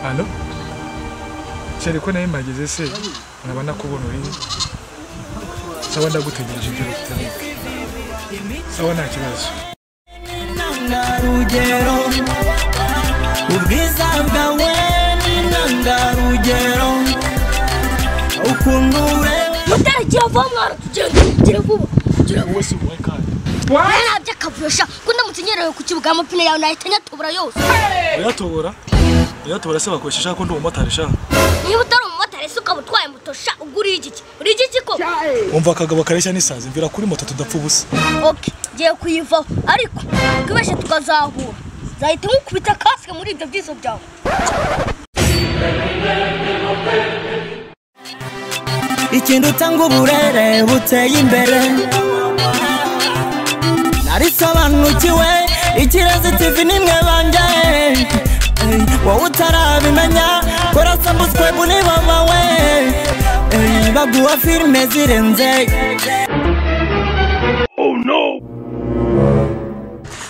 hano cyari ko nawe mpageze se nkaba nakubona uri sawa ndagutegereje ibyo bitabika sawa nta kibazo intangarugero ubwiza bwawe ni intangarugero ukuntu ureba mutaragiye vuba mwana tugenda tugire vuba wowe si wowe kandi nawe nabyo akavusha ko ndamutse ngerewe ku kibuga amapine yawe nahita anyatobora yose uyatobora uyatobora se bakoresha ishaka ko ndi umumotari shaka niba utari umumotari se ukaba utwaye moto sha ubwo uriye igiki uriye igiki ko umva akagabo kareshya n'isazi mvira kuri moto tudapfa ubusa oke ngiye kuyivaho ariko twibeshye tukazahura nzahita nkukubita kasike muri ibyo byizo byawe ikintu utanga uburere buteye imbere narisobanukiwe ikirezi tivi nimwe banjye Ey, wowe utarabimenya korasambuswe bunibabawe baguha filime zirenze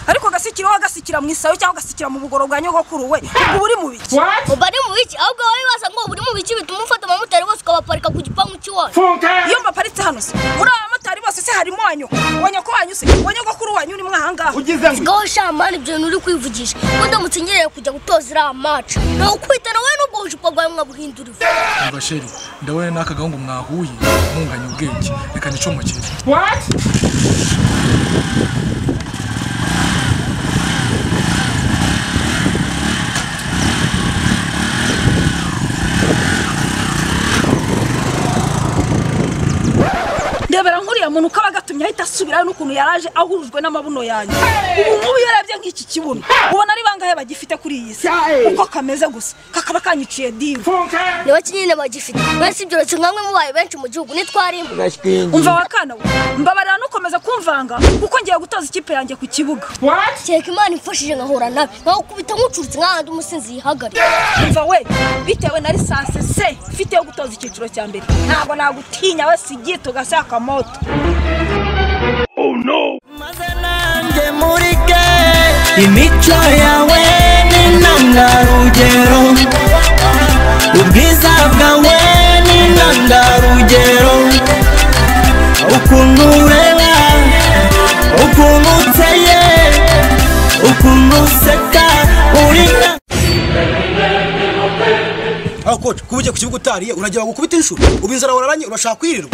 ariko gasikira aho gasikira mu isayo cyangwa gasikira mu bugoro bwa nyogokuru we ubwo uri mu biki uba ari mu biki ahubwo wowe waza ngo buri mu biki bituma ufata abamotari bose ukabaparika ku gipangu cy'iwacu iyo mbaparitse hano se uri abamotari bose se harimo wanyu wanya ko wanyuse wanyogokuru wanyu uri mwa ahangaha sigaho shamani ibyo bintu uri kwivugisha ko ndamutse ngerewe kujya gutoza iriya maca ni ukwitana wowe n'ubwo bujipo bwawe mwabuhindura ivu umva sheri ndabona n'akagahungu mwahuye munganya ubwenge reka nicomokere ndebera nk'uriya muntu ukaba agatumye ahita asubirayo n'ukuntu yaraje ahurujwe n'amabuno yanyu ubu ngubu iyo urebye nk'iki kibuno ubona ari bangahe bagifite kuri iyi si uko kameze gusa kakaba kanyiciye divu niba kinini bagifite mwese ibyo uretse nkamwe mubaye benshi mu gihugu nitwarimo umva wa kana we mbabarira nukomeza kumvanga kuko ngiye gutoza ikipe yanjye ku kibuga kereka imana imfashije nkahura nawe nkaho kubita nk'ucurutse nk'ahandi umusinzi yihagarika umva we bitewe na lisansi se ifite yo gutoza icyiciro cya mbere ntabwo nagutinya we sigita ugasa akamoto maze nanjye murike imico yawe ni intangarugero ubwiza bwawe ni intangarugero ukuntu ureba ukuntu uteye ukuntu useka uri intangarugero aho koci kuba ugiye ku kibuga utariye uragira bagukubita inshuro ubu inzara wararanye urashaka kwirirwa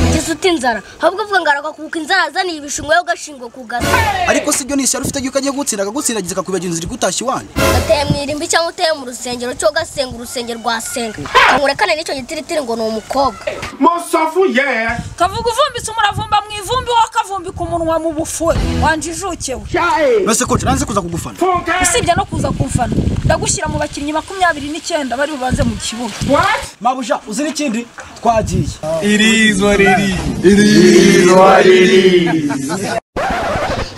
ngeze uti inzara ahubwo uvuga ngo aragakubuka inzara azaniye ibishingwe yo gashingwa ku gato ariko si byo ni ishyari ufite yuko agiye gutsinda akagutsindagiza akakwibagira inzira igutashya iwanyu gateye mu irimbi cyangwa uteye mu rusengero cyo gasenga urusengero rwasenga kangurekane n'icyo gitiritiri ngo ni umukobwa Monsafu yeah. kavuga uvumbitse umuravumba mu ivumbi wowe akavumbika umunwa mu bufure wanje ijukewe mbese koci nanze kuza kugufana usibye no kuza kumfana ndagushyira mu bakinnyi makumyabiri n'icyenda bari bubanze mu kibuga mabuja uzi n'ikindi twagiye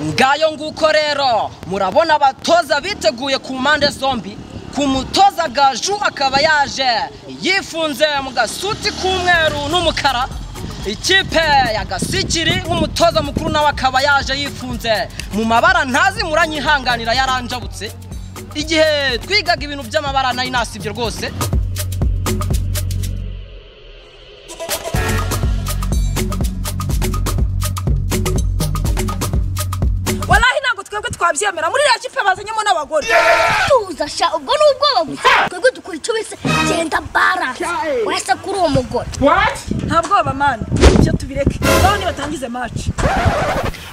ngayo nguko rero murabona abatoza biteguye ku mpande zombi ku mutoza gaju akaba yaje yifunze mu gasuti k'umweru n'umukara ikipe ya gasikiri nk'umutoza mukuru nawe akaba yaje yifunze mu mabara ntazi muranyihanganira yaranjabutse igihe twigaga ibintu by'amabara nayo nasibye rwose walahi ntabwo twebwe twabyemera muri iriya kipe bazanyemo n'abagore tuza sha ubwo ni ubwoba gusa twebwe dukora icyo bise genda baranse wese kuri uwo mugore nta bwoba mani ibyo tubireke naho nibatangize maci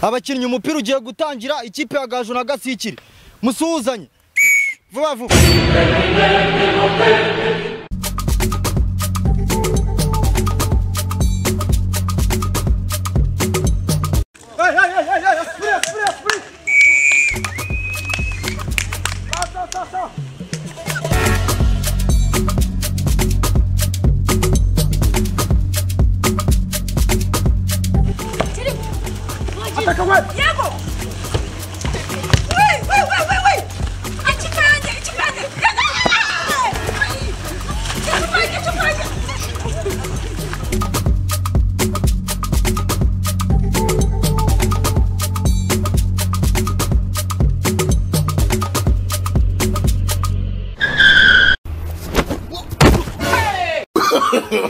abakinnyi umupira ugiye gutangira ikipe ya gaju na gasikiri musuhuzanye vuba vuba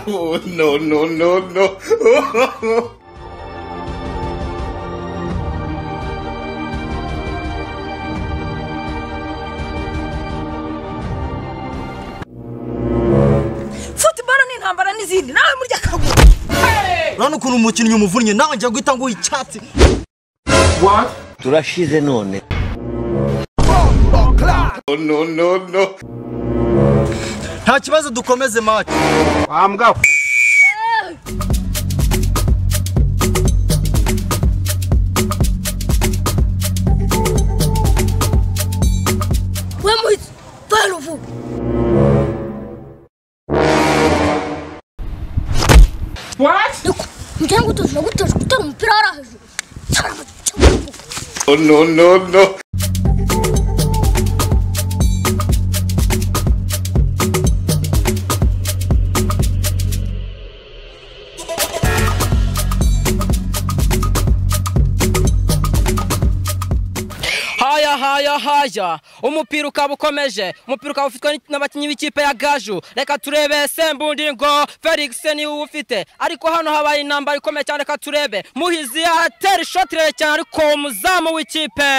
Oh, no, no, no, no. futuboro ni intambara n'izindi nawe murya kaguru urabona ukuntu umukinnyi umuvunnye nawe njya guhita nguha icyatsi What? turashize none Oh, no, no, no. nta kibazo dukomeze maci I'm going. we muhizi dore ubu What? njyewe ngo utuzi nagutoje gutera umupira hariya hejuru cyane mu cyangwa mu bwoko. Oh, no, no, no. haya haya haya umupira ukaba ukomeje umupira ukaba ufitwe n'abakinnyi b'ikipe ya gaju reka turebe sembundingo felix ni we ufite ariko hano habaye intambara ikomeye cyane reka turebe muhizi atera ishoti rere cyane ariko umuzamu w'ikipe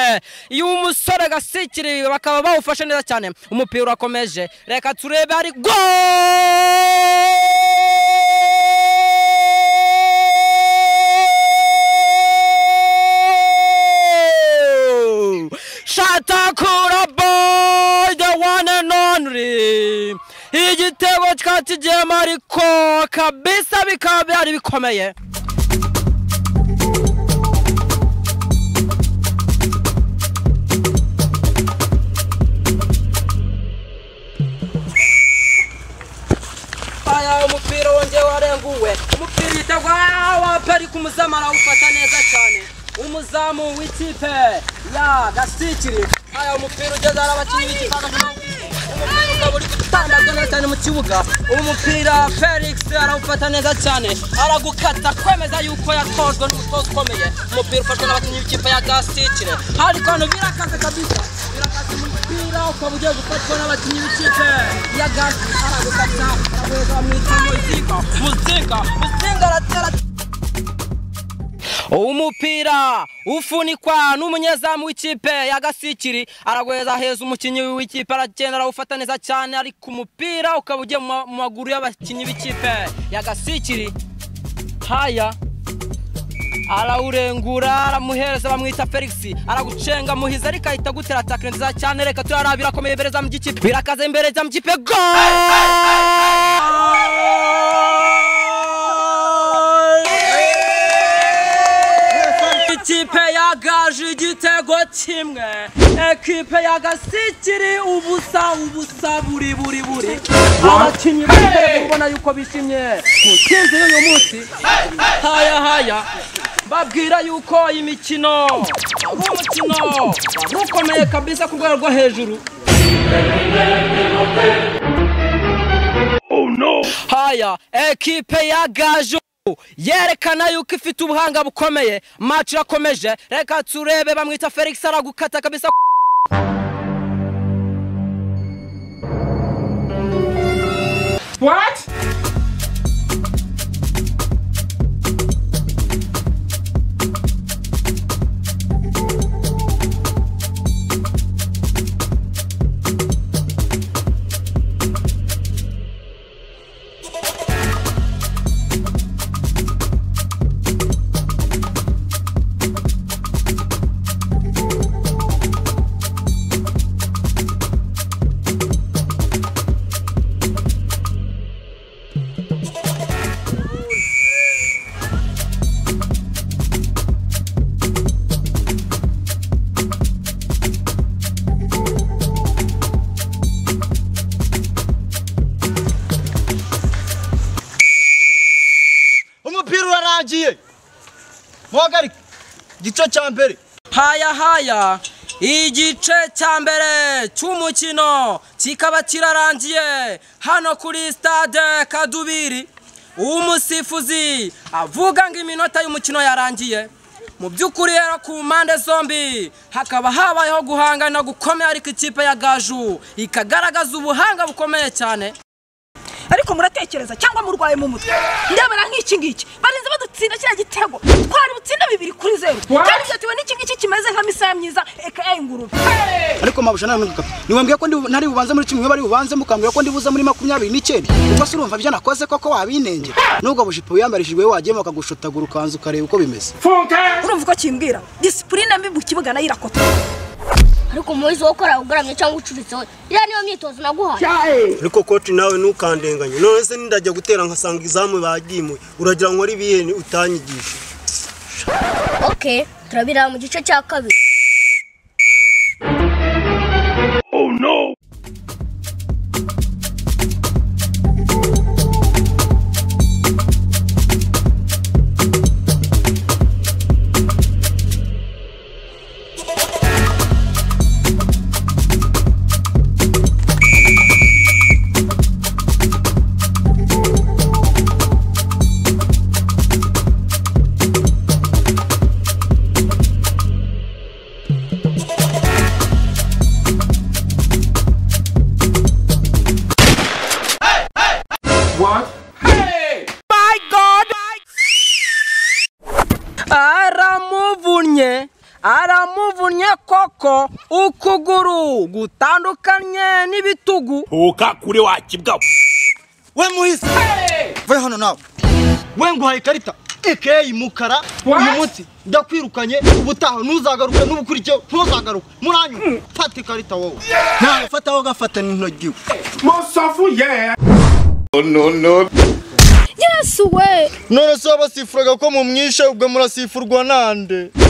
y'umusore gasikiri bakaba bawufashe neza cyane umupira urakomeje reka turebe ari go shatakura boy the one and only igitego kikaba kigiyemo ariko kabisa bikaba byari bikomeye aya umupira wongeye warenguwe umupira uhita wa peri ku muzamu arawufata neza cyane umuzamu w'ikipe ya gasikiri aya umupira ugeze hari abakinnyi b'ikipe ya Gasikiri. umupira ukaba uri gutambagwa neza cyane mu kibuga uwo mupira felix arawufata neza cyane aragukata kwemeza yuko yatojwe n'umutoza ukomeye umupira ufashwe n'abakinnyi b'ikipe ya gasikiri ariko hano birakaze kabisa birakaze umupira ukaba ugiye gufatwa n'abakinnyi b'ikipe ya gasikiri aragukata aragukata amwita muzinga muzinga muzinga aratera umupira ufunikwa n'umunyezamu w'ikipe ya gasikiri aragweza heza umukinnyi w'ikipe aragenda arawufata neza cyane ariko umupira ukaba ugiye mu ma- mu maguru y'abakinnyi b'ikipe ya gasikiri haya arawurengura aramuhereza bamwita felix aragucenga muhiza ariko ahita gutera atakire nziza cyane reka turara birakomeye imbere za mugikipe birakaze imbere za mugikipe go ikipe ya gaje igitego kimwe ekipe ya gasikiri ubusa ubusa buri buri buri abakinnyi bari kubona yuko bishimye ku ntsinzi y'uyu munsi haya haya babwira yuko iyi mikino ari umukino ukomeye kabisa ku rwego rwo hejuru haya ekipe ya gaju yerekana yuko ifite ubuhanga bukomeye maci irakomeje reka turebe bamwita felix aragukata kabisa What? umupira urarangiye muhagarike igice cya mbere haya haya igice cya mbere cy'umukino kikaba kirarangiye hano kuri stade kadubiri umusifuzi avuga ngo iminota y'umukino yarangiye mu by'ukuri rero ku mpande zombi hakaba habayeho guhangana gukomeye ariko ikipe ya gaju ikagaragaza ubuhanga bukomeye cyane ariko muratekereza cyangwa murwaye mu mutwe ndebera nk'iki ngiki barinze badutsinda kiriya gitego twari butsinda bibiri kuri zeru kandi byatiwe n'iki ngiki kimeze nka misaya myiza eka ingurube ariko mabusha nta ntuka niwambwiye ko ndi- ntari bubanze muri cumi bari bubanze mukambwira ko ndibuze muri makumyabiri n'icyenda ubwo se urumva ibyo nakoze koko wabinenge nubwo bujipo wiyambarishijwe wagiye bakagushotagura ukanza ukareba uko bimeze urumva uko kimbwira disipurine mbi mu kibuga nayo irakotwa ariko umuhizi wo ukora ugaramye cyangwa ucuritse we iriya niyo myitozo naguhaye ariko koti nawe ntukandenganye none se nindajya gutera nkasanga izamu bagimuye uragira ngo ari ibiheni utanyigisha okay turabireba mu gice cya kabiri aramuvunnye aramuvunnye koko ukuguru gutandukanye n'ibitugu we muhisi vuye hano nawe we nguhaye ikarita ekeyi mukara uyu munsi ndakwirukanye ubutaha ntuzagaruke n'ubukurikiyeho ntuzagaruke muranyuma fata ikarita wowe nawe fataho gafata n'intogiwe No, no, no. yesu we none se wabasifuraga ko mumwishe ubwo murasifurwa nande